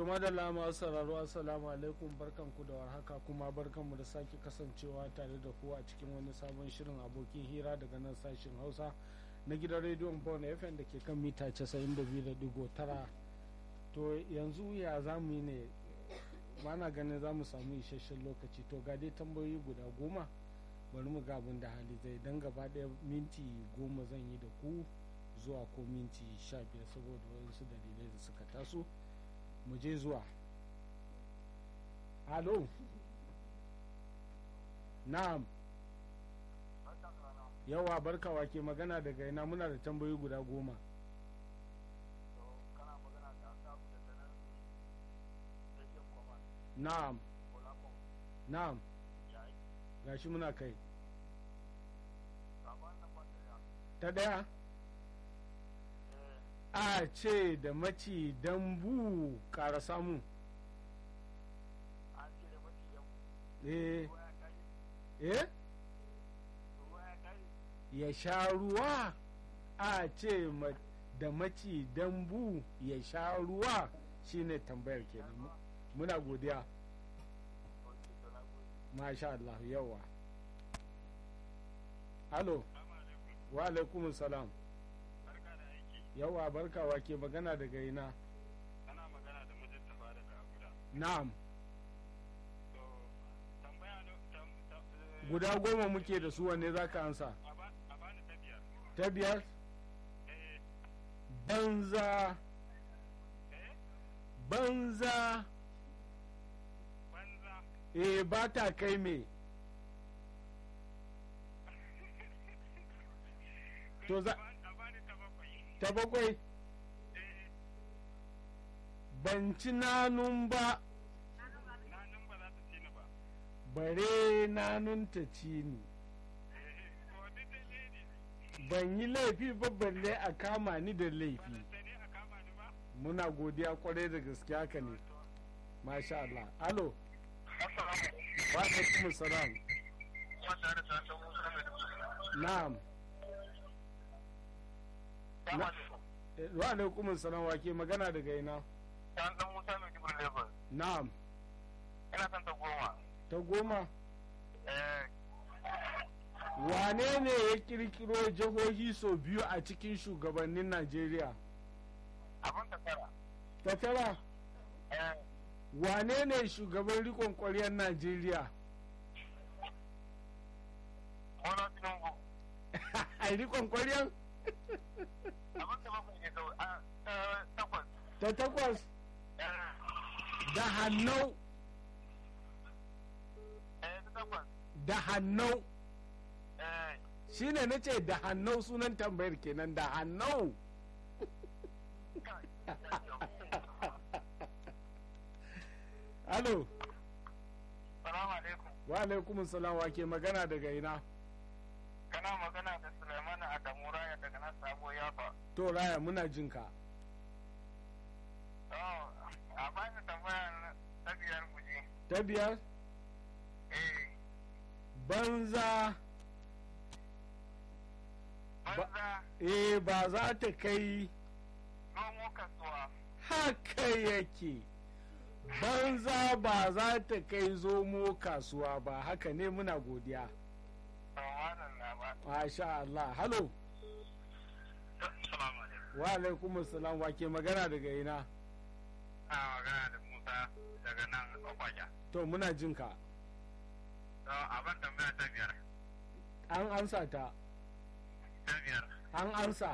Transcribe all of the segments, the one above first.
To madalla masu sauraro assalamu alaikum barkanku da warhaka kuma barkanmu da sake kasancewa tare da ku a cikin wani sabon shirin abokin hira daga nan sashen Hausa na gidan rediyon Bon FM da ke kan mita 92.9 to yanzu ya za mu yi ne ba na ganin za mu samu isasshen lokaci to ga dai tambayoyi guda goma bari mu ga abin da hali zai dan gaba ɗaya minti goma zan yi da ku zuwa ko minti sha biyar saboda wasu dalilai da suka taso mu je zuwa halo na'am yawa barkawa ke magana daga ina muna da tambayoyi guda goma na'am na'am gashi muna kai ta daya a ce da maci dambu ƙara samu eh eh ya sha ruwa a ce da maci dambu ya sha ruwa shine tambayar kenan muna godiya masha Allah yawa halo wa alaikum salam yawa barkawa ke magana daga ina ana magana da mujattafa daga abuja na'am to tambaya na tam- tam- eh, guda goma muke da su wanne za ka ansa a ba- a bani ta biyar ta biyar eh banza eh banza banza eh ba ta kai me To za- a bani ta bakwai ta bakwai eh ban ci nanun ba na nan ba za ta ci ni ba bare nanun ta ci ni eh to duk da ne ban yi laifi ba balle a kama ni da laifi ba sai dai a kama ni ba muna godiya kwarai da gaske haka ne masha Allah alo assalamu wa alaikum salam wanda da ta san musa mai dubu na'am na Eh, wa alaikum salam wa ke magana daga ina ta san musa mai dubu level na'am ina son ta goma ta goma eh wane ne ya kirkiro jihohi sau biyu a cikin shugabannin Najeriya abin ta tara ta tara eh wane ne shugaban rikon ƙwaryar Najeriya Bola Tinubu a rikon ƙwaryar abin ta bakwai ne kawai a ta takwas ta takwas eh da hannau eh ta takwas da hannau eh shine na ce da hannau sunan tambayar kenan da hannau kai alo salamu alaikum wa alaikum salam wa ke magana daga ina kana magana da Sulaiman Adamu Raya daga nan sabo yafa to raya muna jinka oh a bani tambaya na ta biyar guje ta biyar eh banza banza eh ba za ta kai nomo kasuwa haka yake banza ba za ta kai zomo kasuwa ba haka ne muna godiya tawanan na ba masha Allah halo salamu alaikum wa alaikum salam wa ke magana daga ina a magana da Musa daga nan Okwaja to muna jinka to a ban tambaya ta biyar an ansa ta ta biyar an ansa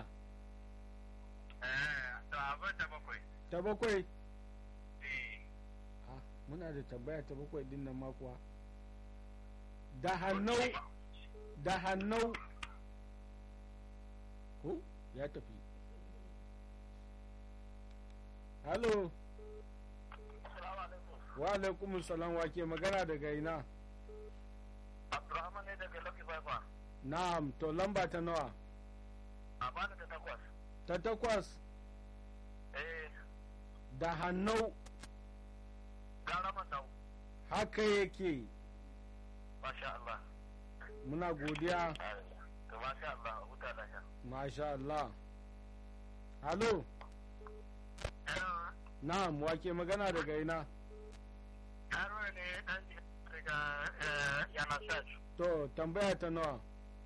eh to a ban ta bakwai ta bakwai eh Ah, muna da tambaya ta bakwai din nan ma kuwa da hannau da hannau ko ya tafi halo assalamu alaikum wa alaikum salam wa ke magana daga ina Abdurrahman ne daga Lucky Fifa na'am to lamba ta nawa a bani ta takwas ta takwas eh da hannau gara mandau haka yake masha Allah muna godiya to masha Allah huta lafiya masha Allah halo eh na'am wake magana daga ina Haruna ne dan daga yana search. to tambaya ta nawa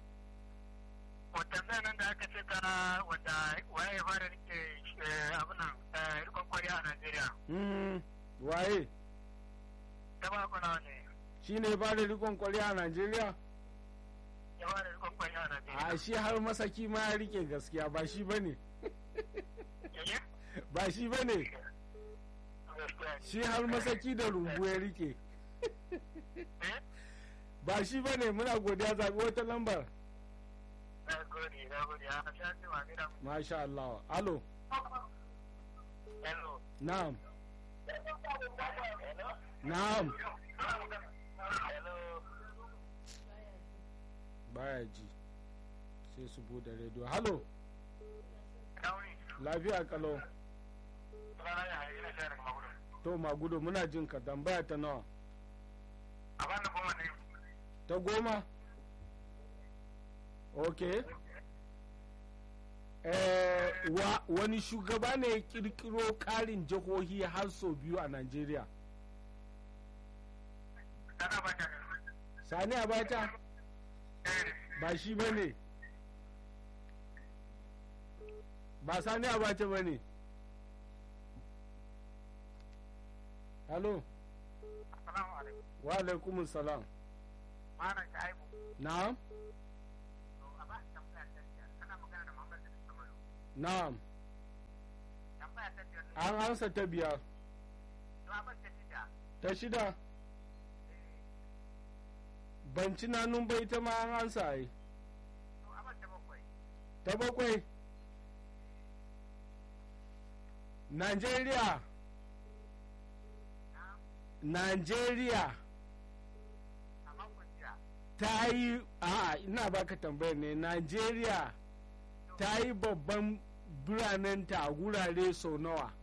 Wata nan da aka ce ta wanda waye ya fara rike abin nan rikon kwariya a Najeriya. Mm, waye Ta ba kuna ne shi ne ba da rikon kwariya a najeriya ya fara rikon kwariya a Najeriya. a shi har masaki ma ya rike gaskiya ba shi ba ne Yaya? ba shi ba ne Gaskiya ne. shi har masaki da rumbu ya rike Eh? ba shi ba ne muna godiya zaɓi wata lambar Na gode, na gode. A sha ce ma gida. masha Allah alo Hello. na'am Hello. na'am Hello. baya ji sai su bude rediyo halo Dauni. lafiya kalau Sunana ya hayi na shayar daga Magudu. to magudu muna jin ka tambaya ta nawa A bani goma ne. ta goma ok eh, wa, wani shugaba ne ya kirkiro karin jihohi har sau biyu a najeriya Sana ba ta sani abata Eh. ba shi ba ne ba sani abata ba ne halo Assalamu alaikum. wa alaikumus salam Malam Shaibu. na'am To a ba tambaya ta biyar. Kana magana da Muhammad da Samaru. na'am Tambaya ta biyar. an ansa ta biyar To a ba ta shida. ta shida ban ci nanun bai ta ma an ansa ai To a ba ta bakwai. ta bakwai Najeriya Najeriya A makon jiya. ta yi a ina baka tambayar ne Najeriya ta yi babban biranenta a gurare sau nawa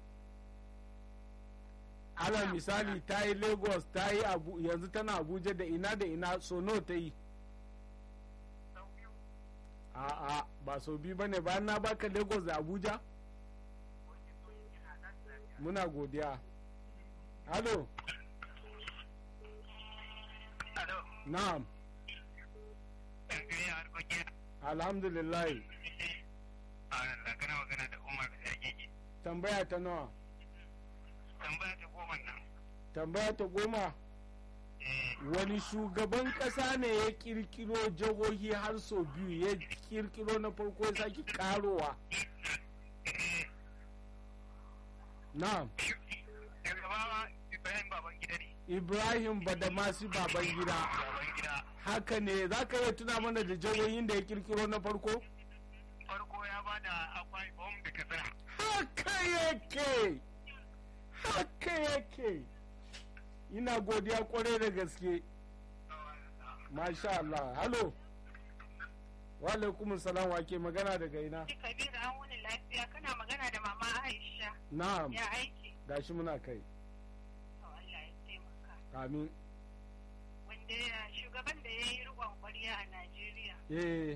ala misali ta yi lagos ta yi abu yanzu tana abuja da ina da ina sau nawa ta yi Sau biyu. a'a ba sau biyu ba ne bayan na baka lagos da abuja Wani so yi kina nan lafiya. muna godiya halo Alo. na'am Ɗangare a harkokin. alhamdulillah A Allah kana magana da Umar da Yagigi. tambaya ta nawa Tambaya ta goma nan. tambaya ta goma Eh. wani shugaban kasa ne ya kirkiro jihohi har sau biyu ya kirkiro na farko ya sake karowa na'am Shugaba Ibrahim Babangida ne. ibrahim badamasi baban gida Babangida. haka ne za ka iya tuna mana da jihohin da ya kirkiro na farko Farko ya bada akwai bom da katsina. haka yake haka yake ina godiya kwarai da gaske masha Allah halo wa alaikum salam wa ke magana daga ina Kabiru an wuni lafiya kana magana da mama Aisha na'am ya aiki. gashi muna kai To Allah ya taimaka. amin Wanda ya- shugaban da ya yi riƙon ƙwarya a Najeriya. eh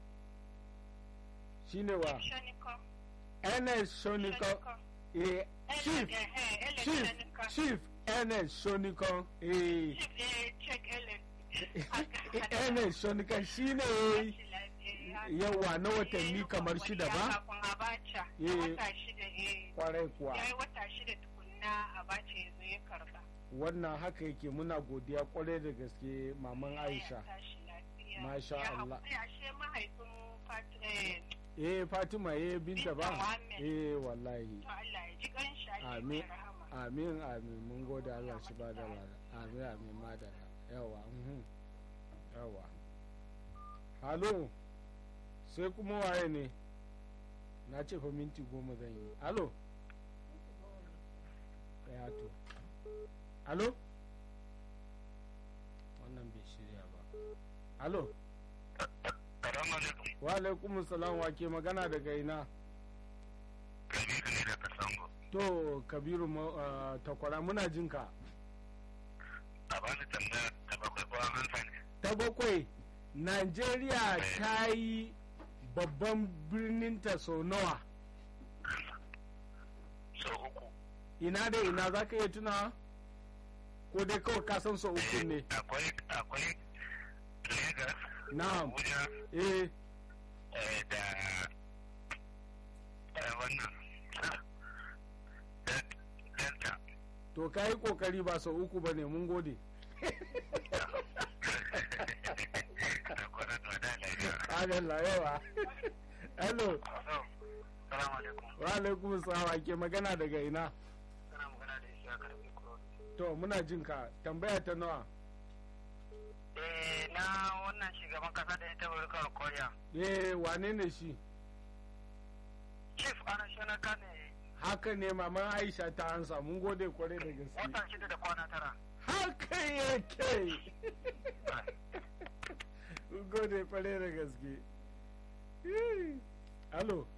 shine wa Shanikon. ns shonikon eh chief chief chief ns shonikon eh Chief eh check Ellen. ns shonikon shine yawa na watanni kamar shida ba Kafin Abacha. Eh. Na wata shida eh. kwarai kuwa Ya yi wata shida tukunna Abacha ya zo ya karba. wannan haka yake muna godiya kwarai da gaske maman aisha Ya tashi lafiya. Masha Ya Allah. haƙuri, ashe mahaifin Fat- eh, eh fatima eh binta Binta ba Muhammad. eh wallahi to Allah ya ji ƙanshi Allah ya Amin. mai rahama. amin amin mun gode allah shi ba da lada amin amin madara yawa mhm. yawa halo sai kuma waye ne na ce fa minti goma zan yi halo ya to halo wannan bai shirya ba halo Salamu alaikum. wa alaikum salam wa ke magana daga ina Kabiru ne daga Sango. to kabiru ma- ah, takwara muna jinka A bani tambaya ta bakwai ko an hansa ne. ta bakwai Najeriya ta yi babban birninta sau nawa Sau uku. ina da ina za ka iya tuna ko dai kawai ka san so uku ne akwai akwai Lagos na'am Abuja eh eh, da eh, wannan Del- Delta to ka yi kokari ba sau uku ba ne mun gode da kwanan da lafiya. adalla yawa hello Salamu alaikum. wa alaikum salam ake magana daga ina Kana magana da shi a karfe kuro. to muna jin ka tambaya ta nawa Eh, na wannan shugaban kasa da ya taɓa rikar Koriya. eh wane ne shi Chief Anashanaka ne haka ne maman aisha ta ansa mun gode kwarai da gaske watan shida da kwana tara. haka yake mun gode kwarai da gaske halo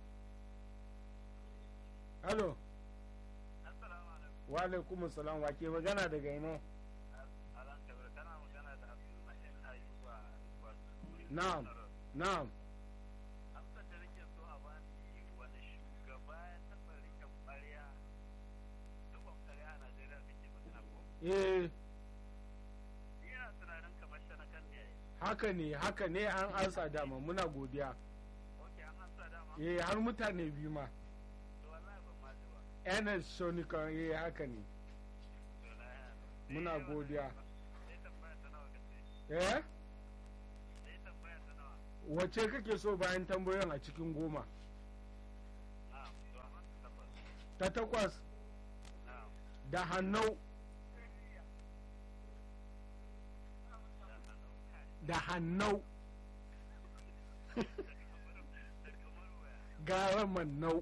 halo Assalamu alaikum. wa alaikum salam wa ke magana daga ina Alan Kabir kana magana da Abdulmahim Ayuba. na'am na'am Amsar da nake so a bani wani shugaba ya taɓa rike ƙwarya dukkan ƙwarya a Najeriya kake magana ko? eh Ina tunanin kamar shanakan ne. haka ne haka ne an ansa dama muna godiya Ok, an hansa dama. eh har mutane biyu ma To wallahi ban ma ji ba. enes shonikan eh haka ne To na ya. muna godiya Sai tambaya ta nawa kace? eh Sai tambaya ta nawa? wace kake so bayan tambayoyin a cikin goma Na'am, to amma ta tabbas. ta takwas Na'am. da hannau da hannau gara mannau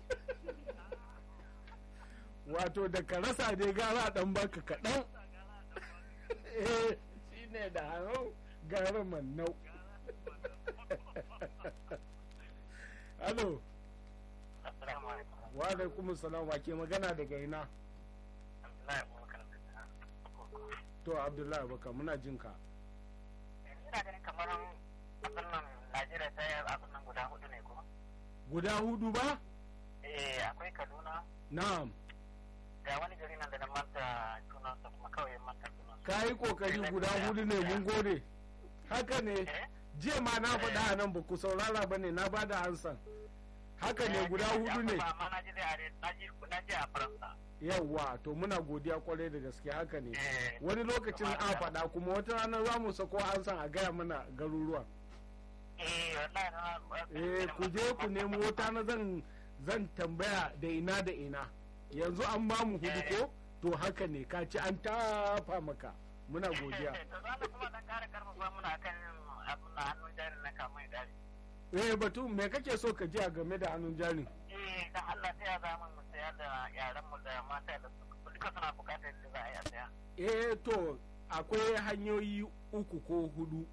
wato da ka rasa dai gara dan baka kaɗan eh shi ne da hannau gara mannau halo Assalamu alaikum. wa alaikum salam wa ke magana daga ina Abdullahi Abubakar da to abdullahi baka muna jinka ina ganin kamar abin nan Najeriya ta yi abin nan guda hudu ne ko? guda hudu ba Eh, akwai Kaduna, na'am ga wani gari nan da na manta sunansa kuma kawai manta sunansa. ka yi kokari guda hudu ne mun gode haka ne Eh? jiya ma na faɗa a nan ba ku saurara ba ne na ba da hansan haka ne guda hudu ne Amma na ji da are, na ji na ji a Faransa. yawwa to muna godiya kwarai da gaske haka ne Eh, wani lokacin a faɗa kuma wata rana za mu sako hansan a gaya mana garuruwan eh, wallahi na eh ku je ku nemo wata na zan zan tambaya da ina da ina yanzu an ba mu hudu ko to haka ne ka ci an tafa maka muna godiya To za mu kuma dan kara karfafa muna kan abin na hannun jari na kamar dari. eh batu me kake so ka ji a game da hannun jari Eh, dan Allah sai ya zama mu saya da yaran mu da mata da su duka suna bukatar da za a yi a saya. eh to akwai hanyoyi uku ko hudu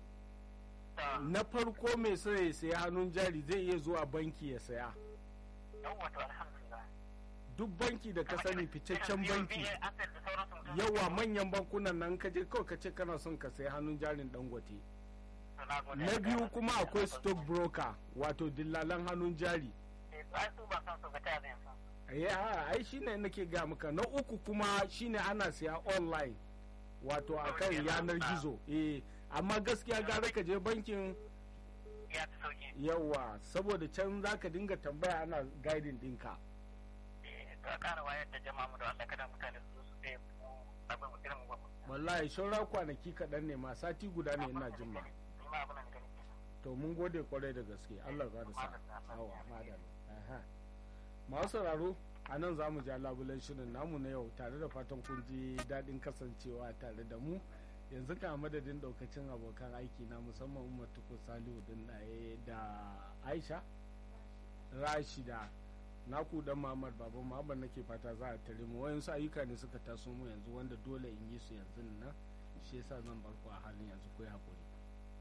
To, na farko mai so ya saya hannun jari zai iya zuwa banki ya saya yawwa to alhamdulillah. duk banki da ka sani fitaccen Irin banki BA Asset da sauransu mutum. yawa manyan bankunan nan ka je kawai ka ce kana son ka saya hannun jarin dangote To, na gode. na biyu kuma akwai stock broker wato dillalan hannun jari Eh, to ai su ba san su ga ta zai san. ya ai shine nake ga maka na uku kuma shine ana siya online wato akan yanar gizo eh amma gaskiya gara ka je bankin Ya fi sauki. yawa saboda can zaka dinga tambaya ana guiding dinka Eh, to a ƙara wayar da jama'a mu da Allah kada mutane su su sai mu abin irin mu. wallahi shaura kwanaki kaɗan ne ma sati guda ne ina jin ma Ni ma abin da nake nufi. to mun gode kwarai da gaske Allah ya da sa awa madal aha masu sauraro a nan za mu ja labulen shirin namu na yau tare da fatan kun ji daɗin kasancewa tare da mu yanzu ka madadin daukacin abokan aiki na musamman umar tukur salihu din ɗaye da aisha rashida naku dan Muhammad baban Muhammad nake fata za a tare mu wayansu ayyuka ne suka taso mu yanzu wanda dole in yi su yanzu nan shi yasa zan bar ku a halin yanzu ku yi hakuri